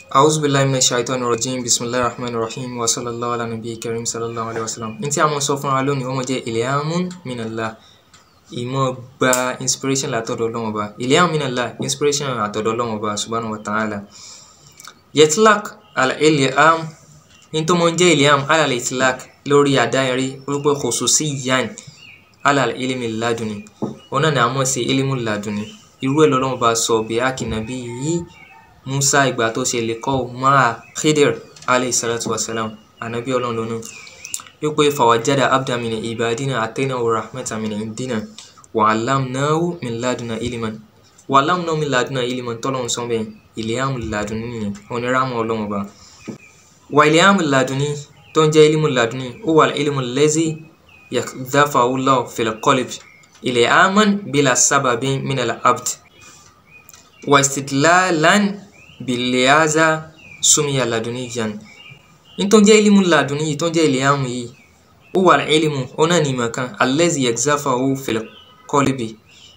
A'udhu billahi minash shaitanir rajim bismillahir rahmanir rahim wa sallallahu ala nabiyyil karim sallallahu alayhi wa sallam. Ní tí a mọ̀ sọ fún wa lónìí, ó mọ̀ jẹ́ ilhamun minallah. Ìmọ̀ gba inspiration látọ̀dọ̀ Ọlọ́run Ọba. Ilhamun minallah inspiration àtọ̀dọ̀ Ọlọ́run Ọba subhanahu wa ta'ala. Yatlaq al-ilham ní tó mọ̀ jẹ́ ilham ala al-itlaq lórí àdáyẹrí orúkọ khususiyyan ala al-ilmi laduni. Òun náà ni a mọ̀ sí ilmu laduni. Irú ẹ̀ lọ́lọ́run Ọba sọ bí akinabi yìí Musa ìgbà tó ṣe lè kọ́ máa Khidir alayhi salatu wa salam ànábì ọlọ́run lónìí wípé fawajada abdan min ibadina ataynahu rahmatan min indina wa allamnahu min laduna ilman wa allamnahu min laduna ilman tọ́lọ́run sọ bẹ́ẹ̀ ilhamu laduni nìyẹn oníràmù ọlọ́run ọba wa ilhamu laduni tó ń jẹ́ ilmu laduni ó wà ilmu allazi yakdhafahu Allah fil qalb ilhaman bila sababin min al-abd wa istidlalan biliaza sumiya laduniyan nítorí jẹ́ ilimu laduni yìí tó ń jẹ́ ìlíhàmù yìí ó wà ilimu ó náà ní ìmọ̀ kan alẹ́zì yẹgzáfàwó fẹlẹ́kọ́lẹ́bì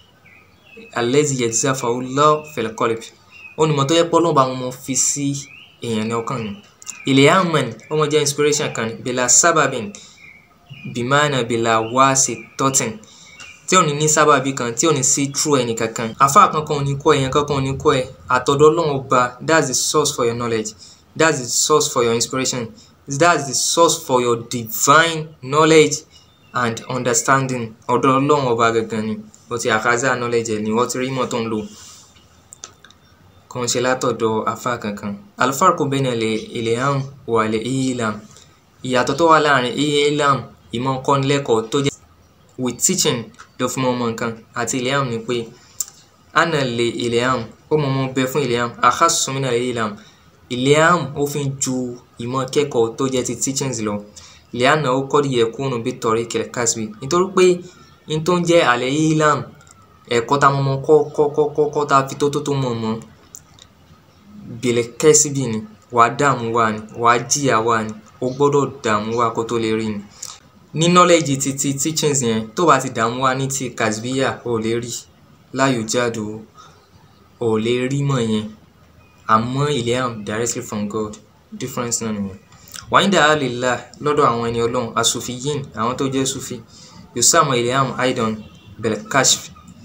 alẹ́zì yẹgzáfàwó lọ́ fẹlẹ́kọ́lẹ́bì ó ní ìmọ̀ tó yẹ pé Ọlọ́run bá wọn fi sí èèyàn ní ọkàn ni ìlíhàmù ó mọ̀ jẹ́ inspiration kan bìlà sábàbìn bìmánà bìlà wáṣẹ tọ́tìn tí ò ní ní sábàbí kan tí ò ní sí true ẹnì kankan àfa kankan ò ní kọ́ ẹ̀yàn kankan ò ní kọ́ ẹ àtọ̀dọ̀ Ọlọ́run ọba that's the source for your knowledge that's the source for your inspiration that's the source for your divine knowledge and understanding ọ̀dọ̀ Ọlọ́run ọba gangan ni o ti àkàzà knowledge ẹ̀ ni wọ́n ti rí mọ̀ tó ń lò kò ń ṣe látọ̀dọ̀ àfa kankan alfarqu bayna al-ilham wa al-ilam ìyàtọ̀ tó wà láàrin ilam ìmọ̀ kọ́nilẹ́kọ̀ọ́ tó jẹ́ with teaching ló fi mọ́ ọmọ nǹkan àti ilham ni pé ana lè ilham ó mọ ọmọ bẹ fún ilham akhassu min ilham ilham ó fi ju ìmọ̀ kẹ́kọ̀ọ́ tó jẹ́ ti teachings lọ liana ó qad yakunu bi tariqil kasbi nítorí pé n tó ń jẹ́ àlẹ́ ilham ẹ̀kọ́ tá mọ́ kọ́ kọ́ kọ́ kọ́ kọ́ tá fi tó tó tó mọ̀ mọ́ bil kasbi ni wàá dààmú wa ni wàá jìyà wa ni ó gbọ́dọ̀ dààmú wa kó tó lè rí ni ní knowledge ti ti teachings yẹn tó bá ti dààmú wa ní ti kasbiya ò lè rí láyò jáde ò lè rí mọ̀ yẹn àmọ́ ilham directly from God difference náà nìyẹn wàyíǹda alillah lọ́dọ̀ àwọn ẹni ọlọ́run asufiyin àwọn tó jẹ́ sufi yusamu ilham aidan belkashf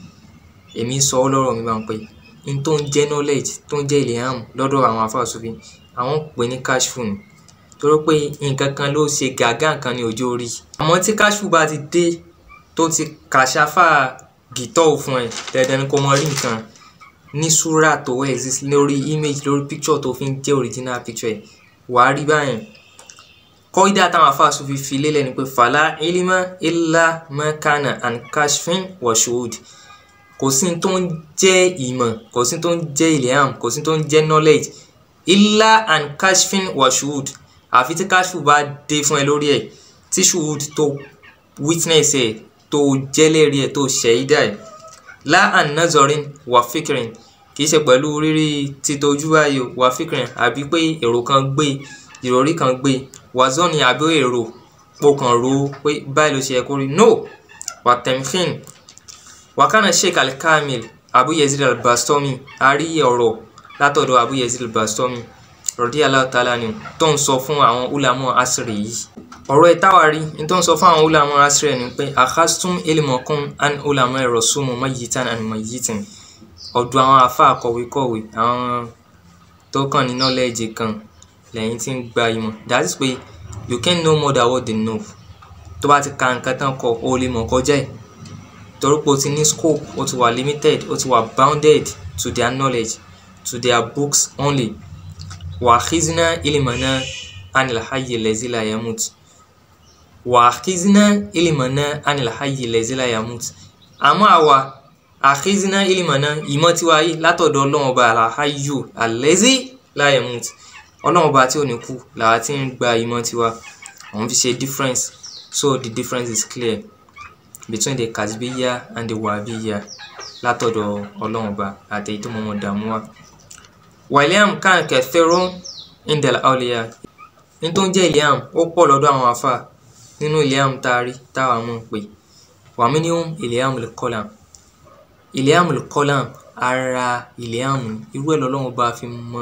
èmi sọ ọ́ lọ́rọ̀ mi máa ń pè n tó ń jẹ́ knowledge tó ń jẹ́ ilham lọ́dọ̀ àwọn afáà sufi àwọn pè ní kashfu ni torí pé nǹkan kan ló ṣe gàgá nǹkan ní ọjọ́ orí àmọ́ tí káṣù bá ti dé tó ti kàṣáfà gìtọ́ fún ẹ dandan ni kò mọ rí nǹkan ní súrà tó exist lórí image lórí picture tó fi ń jẹ́ original picture ẹ̀ wàá rí báyìí kọ́ídà táwọn afáàsù fi fi lélẹ̀ ni pé fàlà ilima illa makana and kashfin wa shuhud kò sí tó ń jẹ́ ìmọ̀ kò sí tó ń jẹ́ ilham kò sí tó ń jẹ́ knowledge illa and kashfin wa shuhud àfi tí káṣù bá dé fún ẹ lórí ẹ tí ṣùwùd tó witness ẹ tó jẹ́lẹ̀rí ẹ tó ṣẹ̀yídà ẹ la an nazorin wà fíkìrín kìí ṣe pẹ̀lú rírí títojú báyìí wà fíkìrín àbí pé èrò kan gbé ìròrí kan gbé wà zọ́ọ̀nì àbí èrò pò kàn ro pé báyìí ló ṣe yẹ kó rí no wà tẹ̀mfín wà kánà sheik al-kamil abu yazid al-bastomi a rí ọ̀rọ̀ látọ̀dọ̀ abu yazid al-bastomi rọ̀dí aláàtàlá ni tó ń sọ fún àwọn ulamọ̀ asiri yìí ọ̀rọ̀ ẹ̀ táwa rí ní tó ń sọ fún àwọn ulamọ̀ asiri ni pé akhastum ilmọ̀kún an ulamọ̀ ẹ̀rọ súnmọ́ mayitan and mayitin ọ̀dọ̀ àwọn afa kọ̀wékọ̀wé àwọn tó kàn ní knowledge kan lẹ́yìn tí ń gba ìmọ̀ that is pé you can know more than what they know tó bá ti ka nǹkan tán kọ o lè mọ̀ kọjá ẹ̀ torí pé o ti ní scope o ti wà limited o ti wà bounded to their knowledge to their books only واخذنا علمنا عن الحي الذي لا يموت واخذنا علمنا عن الحي الذي لا يموت àmọ́ àwa àkízínà ìlìmọ̀nà ìmọ̀ tiwa yìí látọ̀dọ̀ ọlọ́run ọba àlàáyù àlẹ́zí la yamut ọlọ́run ọba tí ò ní kú làwa ti ń gba ìmọ̀ tiwa òun fi ṣe difference so the difference is clear between the kasbiya and the wahabiya látọ̀dọ̀ ọlọ́run ọba àti èyí tó mọ̀mọ́ dààmú wa wàlíàm kan kẹfẹrọ indel aulia ní tó ń jẹ́ ìlíàm ó pọ̀ lọ́dọ̀ àwọn afa nínú ìlíàm tá a rí táwa mọ̀ pé wàmíníhùn ìlíàm lùkọ́làm ìlíàm lùkọ́làm ara ìlíàm irú ẹ̀ lọ́lọ́run bá fi mọ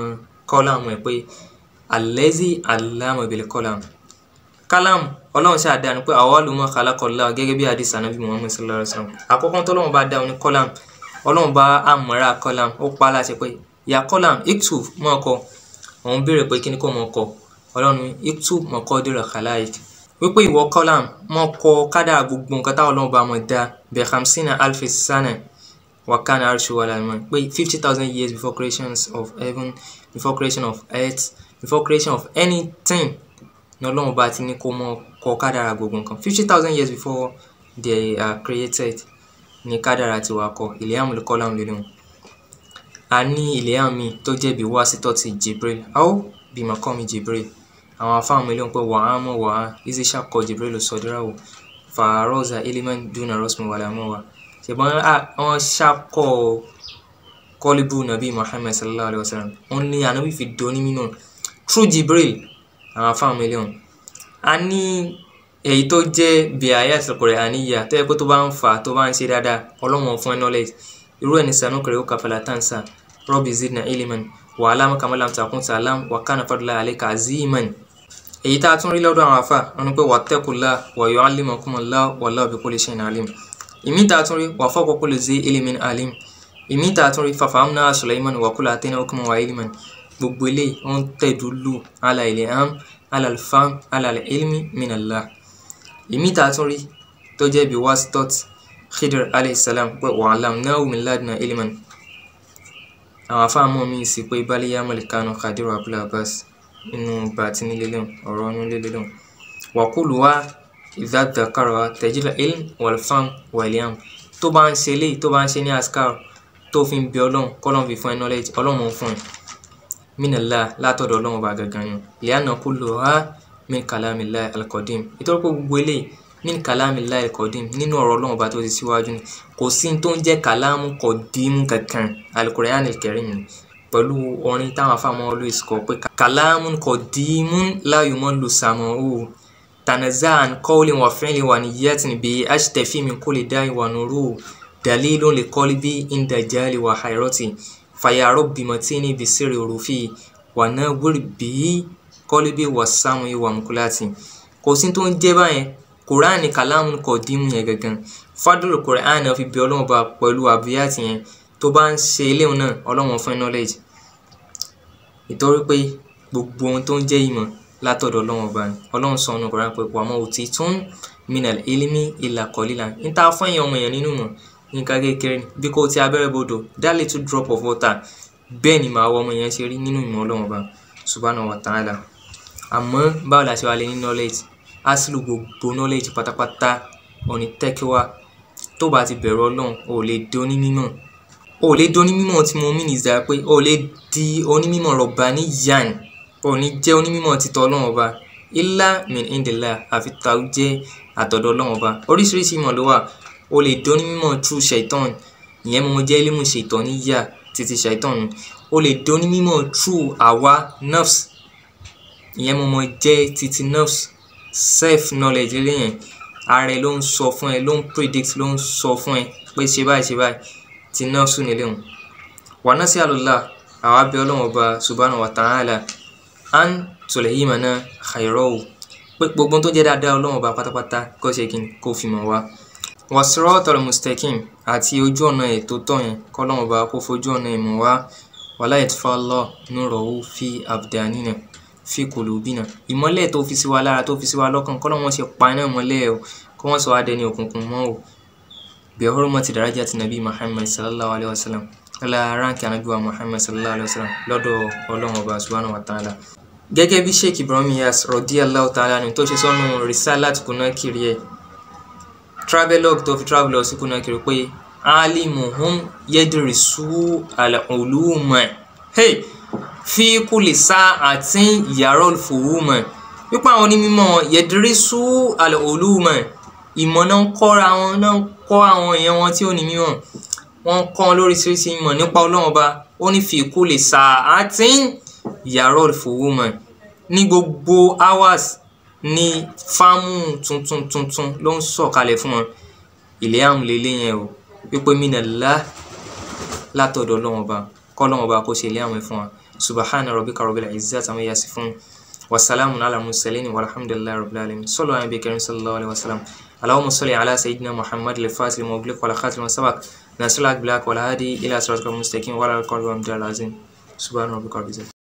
kọ́lámù ẹ̀ pé alẹ́zí alámọ̀ bil kọ́lámù kálámù ọlọ́run ṣáà dá ni pé àwọn olùmọ̀ khalaqallah gẹ́gẹ́ bí hadith anabi muhammad sallallahu alayhi wa sallam àkọ́kọ́ tó ọlọ́run bá dá ní kọ́lámù ọlọ́run bá àmọ́ra kọ́lámù ó pa á láṣẹ pé ya kọ́lámù iktub mọ́ ọkọ òun béèrè pé kí ni kò mọ́ ọkọ ọlọ́run iktub maqadira khalaik wípé ìwọ kọ́lámù mọ́ kọ kádà gbogbo nǹkan táwọn ọlọ́run bá mọ̀ dá bi khamsina alfi sana wakana arshu wala man pé fifty thousand years before creations of heaven before creation of earth before creation of anything ní ọlọ́run bá ti ní kó mọ kọ kádàrà gbogbo nǹkan fifty thousand years before they are created ní kádàrà ti wà kọ ìlẹ́yàmù ló kọ́ láwọn lélẹ́wọ̀n a ní ìlẹ́yàmù mi tó jẹ́ bí wá sítọ́ ti Jibril aó bí màkọ́ mi Jibril àwọn afáwọn ilé wọn pé wàá mọ̀ wàá izisha kọ Jibril sọdúnráwò fàárọ̀zà iliman duna rosmi wàlámọ́ wa ṣùgbọ́n wọ́n ṣàkọ́ kọ́líbù nàbí Muhammad sallallahu alayhi wa sallam wọ́n ní ànábì fi dóní mímọ́ through Jibril àwọn afáwọn mílíọ̀nù a ní èyí tó jẹ́ bí ayé àtìlọkọ̀rẹ́ àníyà tó yẹ pé tó bá ń fà tó bá ń ṣe dáadáa ọlọ́wọ́n fún ẹ knowledge irú ẹni sànú kẹrẹ ó kàfàlà tàǹsà rọ́bì zidna iliman wà alámú kàmálàm takùn sàlám wà kánà fadúlà àlẹ́kà aziman èyí tá a tún rí lọ́dọ̀ àwọn afá wọn ni pé wà tẹ́kùlá wà yọ alimakumullah wallahu bi kulli shay'in alim ìmí tá a tún rí wà fawqa kulli zi ilimin alim ìmí tá a tún rí fafahamna Sulaiman wà kúlà àtẹ́nà hukman wà iliman gbogbo eléyìí wọ́n tẹ̀dúlù ala ilham ala alfam ala ilmi minallah ìmí tá a tún rí tó jẹ́ bí wasitot khidr alayhi salam pé wa allamnahu min laduna ilman àwọn afáàmọ́ mi sì pé baliya malikano khadiru abul abbas inú bàtí nílé lẹ́hùn ọ̀rọ̀ inú lé lẹ́hùn wàkúlù wa idha dhakara tajil ilm walfam waliyam tó bá ń ṣe eléyìí tó bá ń ṣe ní askar tó fi ń bẹ ọlọ́run kọ́lọ́run fi fún ẹ knowledge ọlọ́run fún ẹ minallah látọ̀dọ̀ ọlọ́run ọba gangan ni liana kulluha min kalamillahi alqadim ìtọ́jú pé gbogbo eléyìí min kalamillahi alqadim nínú ọ̀rọ̀ ọlọ́run ọba tó ti síwájú ni kò sí tó ń jẹ́ kàlámù kọ̀dímù kankan alukur'an alkarim ni pẹ̀lú orin táwọn afáàmọ́ always kọ pé kàlámù kọ̀dímù la yumallu sam'uhu tanaza'an qawlin wa fi'lin wa niyyatin bi ashtafi min kulli da'i wa nuruhu dalilun li qalbi inda jali wa hayrati fàyà rọ́bì mọ̀tínì bìsírì òrùfì wà náà wíìrì bíi kọ́líbì wà sáwọn ìwà mùkúláàtì kò sí tó ń jẹ́ báyẹn kùránì kàlámù kò dímù yẹn gangan fádùrù kùránì fi bí ọlọ́run bá pẹ̀lú àbíyàtì yẹn tó bá ń ṣe eléwọn náà ọlọ́run fún knowledge ìtorí pé gbogbo ohun tó ń jẹ́ ìmọ̀ látọ̀dọ̀ ọlọ́run ọba ni ọlọ́run sọ ọ́nà kùránì pé wàmọ́ òtí tún minal ilmi ìlà kọ́lílà ń ta fún èèyàn ọmọ èèyàn nínú mọ̀ nǹkan kékeré ni bí kò ti abẹ́rẹ́ bodò that little drop of water bẹ́ẹ̀ ni màá wọ ọmọ yẹn ṣe rí nínú ìmọ̀ ọlọ́run ọba subhanahu wa ta'ala àmọ́ báwo la ṣe wà lè ní knowledge aslu gbogbo knowledge pátápátá òní tẹ́kíwá tó bá ti bẹ̀rù ọlọ́run ò lè di onímọ̀ ò lè di onímọ̀ tí mo mí nìyí pé ò lè di onímọ̀ rọ̀bà ní yan ò ní jẹ́ onímọ̀ títọ́ ọlọ́run ọba illa min indillah àfi tàwọn jẹ́ àtọ̀dọ̀ ọlọ́run ọba oríṣiríṣi ìmọ̀ ló wà o lè dóní mímọ̀ through shaitan ìyẹn mo jẹ́ ilmu shaitan níyà títí shaitan o lè dóní mímọ̀ through àwa nafs ìyẹn mo mọ jẹ́ títí nafs self knowledge lẹ́yìn ara ẹ ló ń sọ fún ẹ ló ń predict ló ń sọ fún ẹ pé ṣe báyìí ṣe báyìí ti nafs nílé wọn. wa nas'alullah àwa bẹ̀ Ọlọ́run ọba subhanahu wa ta'ala an tulhimana khayrahu pé gbogbo tó jẹ́ dáadáa Ọlọ́run ọba pátápátá kó ṣe kí n kó fi mọ̀ wá wasiratal mustaqim àti ojú ọ̀nà ètò tọ̀ yẹn kọ́lọ́mù bá kó fojú ọ̀nà ìmọ̀ wá wala yatfallah nurahu fi abdanina fi qulubina ìmọ́lẹ̀ tó fi sí wa lára tó fi sí wa lọ́kàn kọ́lọ́mù ṣe pa iná ìmọ́lẹ̀ o kó wọ́n sọ wá dẹni òkùnkùn mọ́ o bi hurmati darajati nabi muhammad sallallahu alayhi wa sallam ọlá ránkì anabi wa muhammad sallallahu alayhi wa sallam lọ́dọ̀ ọlọ́run ọba subhanahu wa ta'ala gẹ́gẹ́ bí sheikh ibrahim yas radiyallahu ta'ala ni tó ṣe sọ́nu risalat kunakiri ẹ̀ travelogue tó fi travel lọ sí Conakry pé alimuhum yedirisu aluluma hey fi kulli sa'atin yarol fuhuma wípé àwọn onímọ̀ yedirisu aluluma ìmọ̀ náà ń kọ́ra wọn náà ń kọ́ àwọn èèyàn wọn tí ó ní mímọ̀ wọ́n ń kọ́ wọn lóríṣiríṣi ìmọ̀ nípa Ọlọ́run Ọba ó ní fi kulli sa'atin yarol fuhuma ní gbogbo hours ní fáàmù tuntun tuntun ló ń sọ̀kalẹ̀ fún wọn ilé àrùn lélẹ̀ yẹn o wípé minallah látọ̀dọ̀ Ọlọ́run Ọba kọ́ Ọlọ́run Ọba kó ṣe ilé àrùn fún wa subhana rabbika rabbil izzati amma yasifun wasalamun ala mursalin walhamdulillahi rabbil alamin sallu ala nabi karim sallallahu alaihi wasallam اللهم صل على سيدنا محمد الفاتح المغلق ولا خاتم سبق ناصر الحق بالحق والهادي الى صراطك المستقيم وعلى اله وصحبه وسلم سبحان ربك رب العزه